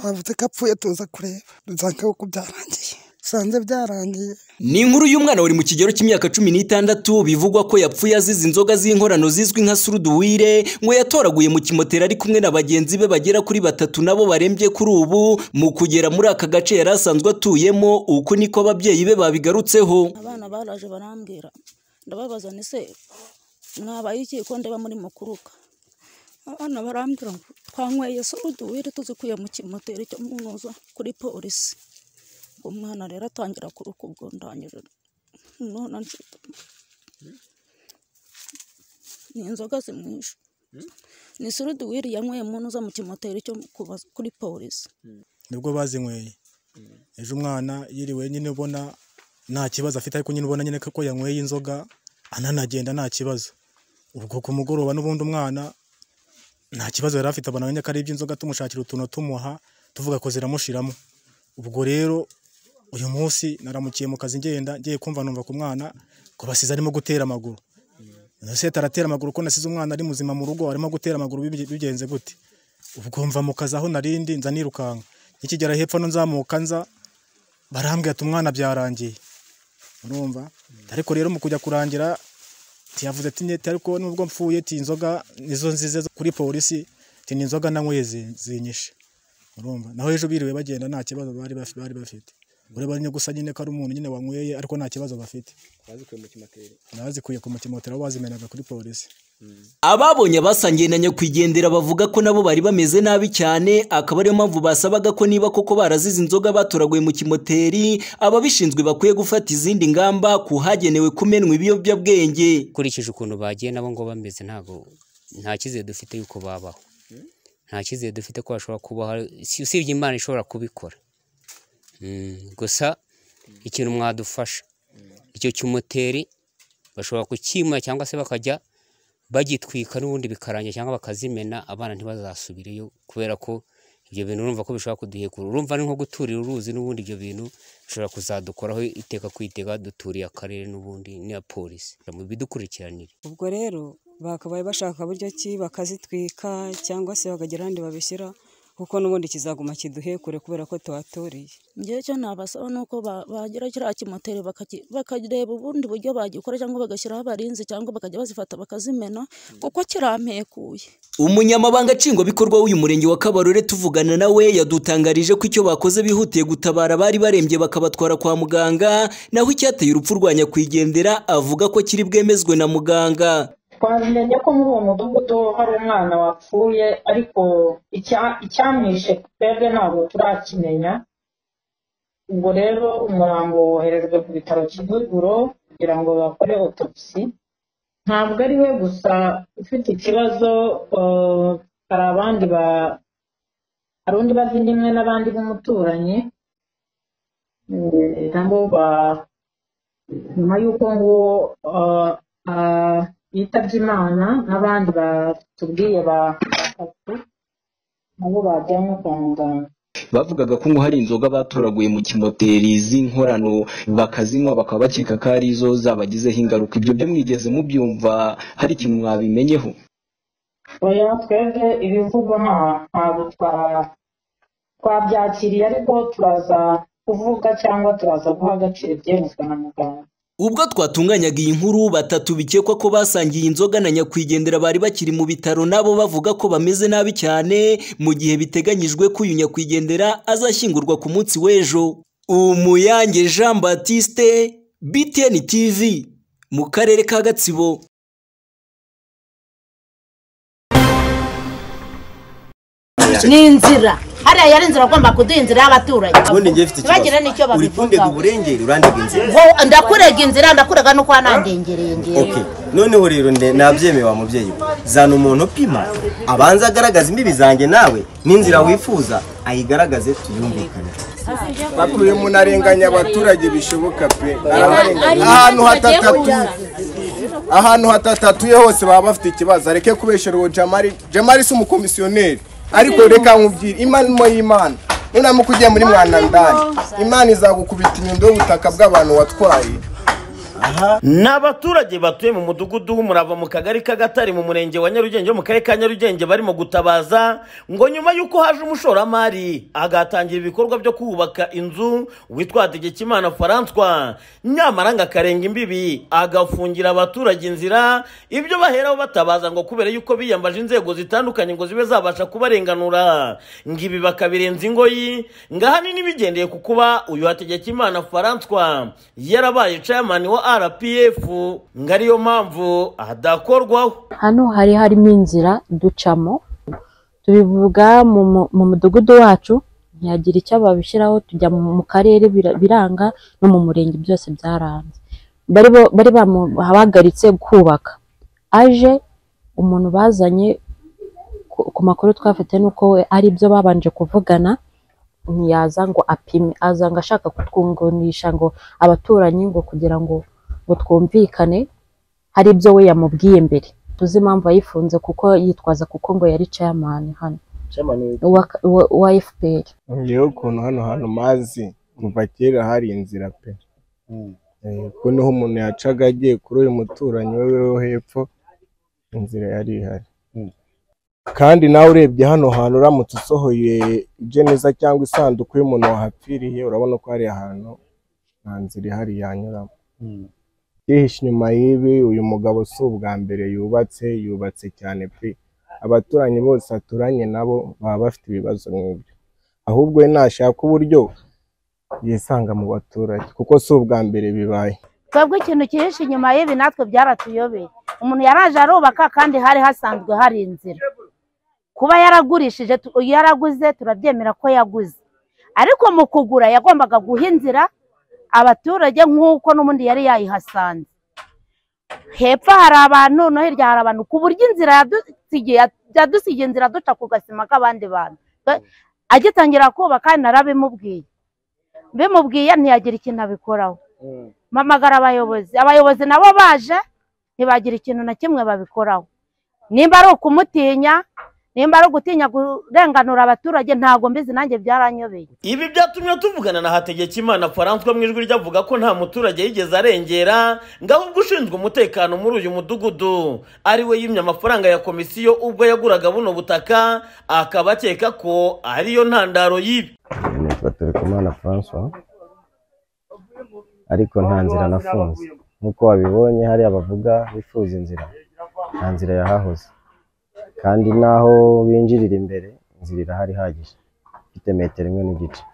bavuze ko apfuye tuza kureba dusanga ko byarangiye dusanze byarangiye ni inkuru y'umwana uri mu kigero cy'imyaka cumi n'itandatu bivugwa ko yapfuye azize inzoga z'inkorano zizwi nka suruduwire ngo yatoraguye mu kimoteri ari kumwe na bagenzi be bagera kuri batatu nabo barembye kuri ubu mu kugera muri aka gace yari asanzwe atuyemo uku niko ababyeyi be babigarutseho abana baraje barambwira ndababaza ni se mwabaye iki ko ndeba muri mukuruka abana barambwira ngo twanyweye suruduwire tuzikuye mu kimoteri cyo mu ntuza kuri polisi umwana rero atangira kuruka ubwo ndangije none nzi- ni inzoga zimwishe ni suruduwiri yanyweye mu ntuza mu kimoteri cyo mu- kuba- kuri polisi nibwo bazinyweye ejo umwana yiriwe nyine ubona nta kibazo afite ariko nyine ubona nyine ko yanyweye inzoga ananagenda nta kibazo ubwo ku mugoroba n'ubundi umwana nta kibazo yari afite abona ko ari iby'inzoga tumushakira utuntu tumuha tuvuga ko ziramushiramo ubwo rero uyu munsi naramukiye mu kazi ngenda ngiye kumva numva ku mwana ko basize arimo gutera amaguru seta aratera amaguru ko nasize umwana ari muzima mu rugo arimo gutera amaguru bibi- bigenze gute ubwo mva mu kazi aho narindi nza nirukanka nikigera hepfo no nzamuka nza barambwira ati umwana byarangiye urumva ariko rero mu kujya kurangira tiyavuze ati "Nyeti, ariko nubwo mpfuye ti inzoga nizo nzize zo kuri polisi ti ni inzoga nanyweye zi- zinyishe urumva naho ejo biriwe bagenda nta kibazo bari baf- bari bafite ureba nyine gusa nyine ko ari umuntu nyine wanyweye ariko nta kibazo bafite bazikuye ku mutimoteri aho bazimenaga kuri polisi ababonye abasangiye na nyakwigendera bavuga ko nabo bari bameze nabi cyane akaba ariyo mpamvu basabaga ko niba koko barazize inzoga batoraguye mu kimoteri ababishinzwe bakwiye gufata izindi ngamba ku hagenewe kumenwa ibiyobyabwenge ukurikije ukuntu bagiye nabo ngo bameze ntabwo nta cyizere dufite yuko babaho nta cyizere dufite ko bashobora kubaho si- usibye imana ishobora kubikora Mm, gusa ikintu mwadufasha icyo kimoteri bashobora kukimura cyangwa se bakajya bagitwika n'ubundi bikarangira cyangwa bakazimena abana ntibazasubireyo kubera ko ibyo bintu urumva ko bishobora kuduhekura urumva ni nko guturira uruzi n'ubundi ibyo bintu bishobora kuzadukoraho iteka ku iteka duturiye akarere n'ubundi n'iya polisi mu bidukurikiranire ubwo rero bakabaye bashaka buryo ki bakazitwika cyangwa se bakagira ahandi babishyira kuko n'ubundi kizaguma kiduhekure kubera ko tuhatoriye ngewe icyo nabasaba ni uko ba- bagira kiriya kimoteri bakaki- bakareba ubundi buryo bagikora cyangwa bagashyiraho abarinzi cyangwa bakajya bazifata bakazimena kuko kirampekuye umunyamabanga nshingwabikorwa w'uyu murenge wa kabarore tuvugana nawe yadutangarije ko icyo bakoze bihutiye gutabara abari barembye bakabatwara kwa muganga naho icyateye urupfu rwa nyakwigendera avuga ko kiri bwemezwe na muganga twabimenye ko muri uwo mudugudu hari umwana wapfuye ariko icya- icyamwishe twebwe ntabwo turakimenya ubwo rero umurambo woherejwe ku bitaro kivuguro kugira ngo bakore autopsy ntabwo ari we gusa ufite ikibazo eh, hari abandi ba hari undi bavindimwe n'abandi b'umuturanyi eh, nabo ba- nyuma y'uko nguwo eh, ah, yitabye imana n'abandi batubwiye ba- batatu nabo bajyanywe kwa muganga bavugaga ko ngo hari inzoga batoraguye mu kimoteri z'inkorano bakazinywa bakaba bakeka ko ari zo zabagizeho ingaruka ibyo byo mwigeze mubyumva hari ikintu mwabimenyeho oya twebwe ibivugwa nta- ntabwo twa- twabyakiriye ariko turaza kuvuga cyangwa turaza guha agaciro ibyemezwa na muganga ubwo twatunganyaga iyi nkuru batatu bikekwa ko basangiye inzoga na nyakwigendera bari bakiri mu bitaro nabo bavuga ko bameze nabi cyane mu gihe biteganyijwe ko uyu nyakwigendera azashyingurwa ku munsi w'ejo umuyange jean batiste btn tv mu karere ka gatsibo ni inzira hariya yari inzira bagomba kuduha inzira y'abaturanyi ubundi njye mfite ntibagire n'icyo ikibazo uri kundega babivugaho uburengeri urandiga inzira Ngo ndakurega inzira ndakurega no kuba nandengereye ngewe ok noneho rero nde- nabyemewe mubyeyi we zana umuntu upima abanza agaragaza imbibi zanjye nawe n'inzira wifuza ayigaragaze tuyumvikane bakuriye munarenganya abaturage bishoboka pe Barabarenganya. ahantu hatatatuye ahantu hatatatuye hose baba bafite ikibazo areke kubeshera uwo jamari jamari si umukomisiyoneri ariko reka nkubwire imana mo y'imana nunamuka ugiye muri mwanandani imana izagukubita inyundo y'ubutaka bw'abantu watwaye ni abaturage batuye mu mudugudu w'umurava mu kagari k'agatari mu murenge wa nyarugenge mu karere ka nyarugenge barimo gutabaza ngo nyuma y'uko haje umushoramari agatangira ibikorwa byo kubaka inzu witwa tegekimana faranswa nyamara ngo akarenga imbibi agafungira abaturage inzira ibyo baheraho batabaza ngo kubera yuko biyambaje inzego zitandukanye ngo zibe zabasha kubarenganura ngo ibi bakabirenza ingoyi ngo ahanini bigendeye ku kuba uyu hategekimana faranswa yarabaye cayamani wa rpf ngo ariyo mpamvu adakorwaho hano hari harimo inzira ducamo tubivuga mu mu- mu mudugudu wacu ntiyagira icyo babishyiraho tujya mu mu karere bira- biranga no mu murenge byose byaranze bari bo- bari bahagaritse kubaka aje umuntu bazanye ku- ku makuru twafite ni uko we ari byo babanje kuvugana ntiyaza ngo apime aza ngo ashaka kutwunganisha ngo abaturanyi ngo kugira ngo ngo twumvikane hari ibyo we yamubwiye mbere tuzi impamvu yayifunze kuko yitwaza kuko ngo yari ceyamani hano Uwa- uwa- uwa fpr ngewe ukuntu hano hantu mazi kuva kera hari inzira pe Eh, ko niho umuntu yacaga agiye kuri uyu muturanyi we wo hepfo inzira yari ihari kandi nawe urebye hano hantu uramutse usohoye ijeneza cyangwa isanduku y'umuntu wahapfiriye urabona ko hari ahantu nta nzira ihari yanyuramo yihishe inyuma y'ibi uyu mugabo si ubwa mbere yubatse yubatse cyane pe abaturanyi bose aturanye nabo baba bafite ibibazo nk'ibyo ahubwo we nashaka uburyo yisanga mu baturage kuko si ubwa mbere bibaye twebwe ikintu cyihishe inyuma y'ibi natwe byaratuyobeye umuntu yaraje arubaka kandi hari hasanzwe hari inzira kuba yaragurishije tu- yaraguze turabyemera ko yaguze ariko mu kugura yagombaga guha inzira abaturage nk'uko n'ubundi yari yayihasanze hepfo hari abantu no hirya hari abantu ku buryo inzira yadusigiye yadusigiye inzira duca ku gasima k'abandi bantu Twe- agitangira kubaka narabimubwiye bimubwiye ntiyagira ikintu abikoraho mpamagara abayobozi abayobozi nabo baje ntibagira ikintu na kimwe babikoraho nimba ari ukumutinya nimba ari ugutinya kurenganura abaturage ntabwo mbizi nanjye byaranyobeye ibi byatumye tuvugana na hategekimana faranswa mu ijwi ryavuga ko nta muturage yigeze arengera ngo ahubwo ushinzwe umutekano muri uyu mudugudu ari we yimye amafaranga ya komisiyo ubwo yaguraga buno butaka akaba akeka ko ariyo ntandaro y'ibi nitwa Terekomana Francois ariko nta nzira nafunze nk'uko wabibonye hariya bavuga bifuza inzira nta nzira yahahoze kandi n'aho binjirira imbere inzira irahari ihagije ifite metero imwe n'igice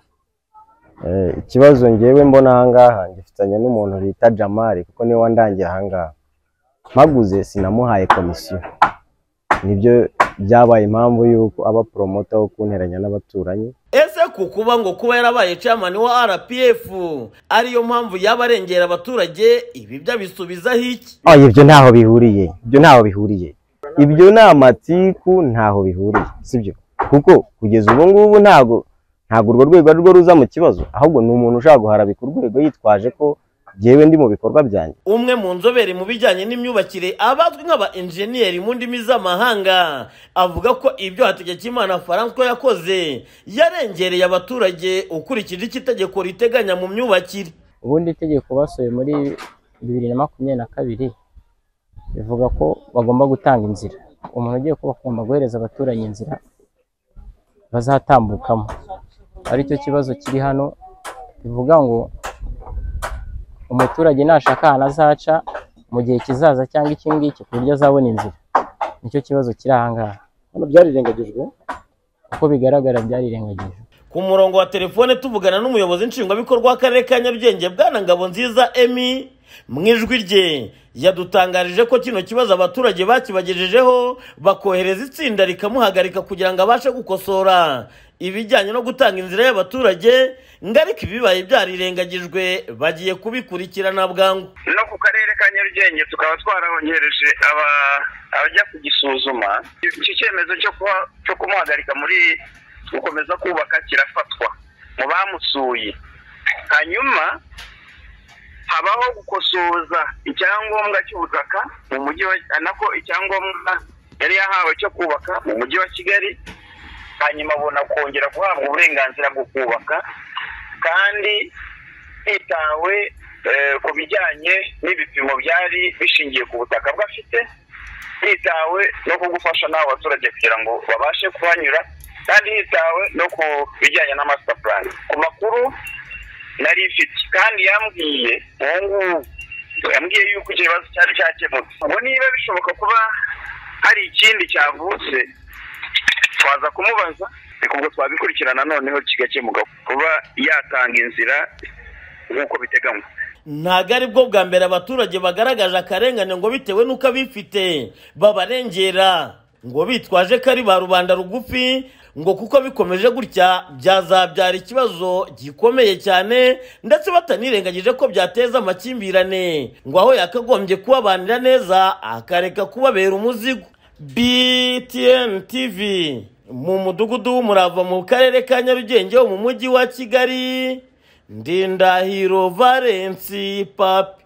Eh, ikibazo ngewe mbona ahangaha ngifitanye n'umuntu bita Jamari kuko niwe wandangiye ahangaha mpaguze sinamuhaye komisiyo nibyo byabaye impamvu y'uko aba poromota wo kunteranya n'abaturanyi ese ku kuba ngo kuba yarabaye ceyamani wa rpf ariyo mpamvu yaba arengera abaturage ibi byo abisubizaho iki Oh, ibyo ntaho bihuriye ibyo ntaho bihuriye ibyo ni amatiku ntaho bihuriye sibyo kuko kugeza ubu ngubu ntago ntago urwo rwego ari rwo ruza mu kibazo ahubwo ni umuntu ushaka guharabika urwego yitwaje ko jyewe ndi mu bikorwa byanjye umwe mu nzobere mu bijyanye n'imyubakire abazwi nk'aba enjeniyeri mu ndimi z'amahanga avuga ko ibyo hategekimana faranswa yakoze yarengereye abaturage ukurikije icyo itegeko riteganya mu myubakire ubundi itegeko basohoye muri bibiri na makumyabiri na kabiri rivuga ko bagomba gutanga inzira umuntu ugiye kuba agomba guhereza abaturanyi inzira bazatambukamo aricyo kibazo kiri hano bivuga ngo umuturage nashaka ahantu azaca mu gihe kizaza cyangwa iki ngiki ku buryo azabona inzira nicyo kibazo kiri aha ngaha hano byarirengagijwe uko bigaragara byarirengagijwe ku murongo wa telefone tuvugana n'umuyobozi nshingwabikorwa w'akarere ka nyarugenge bwana ngabo nziza emi mu ijwi rye yadutangarije ko kino kibazo abaturage bakibagejejeho bakohereza itsinda rikamuhagarika kugira ngo abashe gukosora ibijyanye no gutanga inzira y'abaturage ngo ariko ibibaye byarirengagijwe bagiye kubikurikirana bwangu no ku karere ka nyarugenge tukaba twarahongereje aba- abajya kugisuzuma iki cyemezo cyo kuba cyo kumuhagarika muri gukomeza kubaka kirafatwa mu bamusuye hanyuma habaho gukosoza icyangombwa cy'ubutaka mu mujyi wa nako icyangombwa yari yahawe cyo kubaka mu mujyi wa kigali hanyuma abona kongera guhabwa uburenganzira bwo kubaka kandi hitawe eh, ku bijyanye n'ibipimo byari bishingiye ku butaka bw'afite hitawe no ku gufasha n'abo baturage kugira ngo babashe kuhanyura kandi hitawe no ku bijyanye na master plan ku makuru nari ifite kandi yambwiye ubu ngubu yambwiye yuko icyo kibazo cyari cyakemutse ngo niba bishoboka kuba hari ikindi cyavutse twaza kumubaza reka ubwo twabikurikirana noneho kigakemuka kuba yatanga inzira nk'uko biteganywa ntabwo ari bwo bwa mbere abaturage bagaragaje akarengane ngo bitewe n'uko abifite babarengera ngo bitwaje ko ari ba rubanda rugufi ngo kuko bikomeje gutya byazabyara ikibazo gikomeye cyane ndetse batanirengagije ko byateza amakimbirane ngo aho yakagombye kubabanira neza akareka kubabera umuzigo btn tv mu mudugudu w'umurava mu karere ka nyarugenge ho mu mujyi wa kigali ndindahiro valensi papi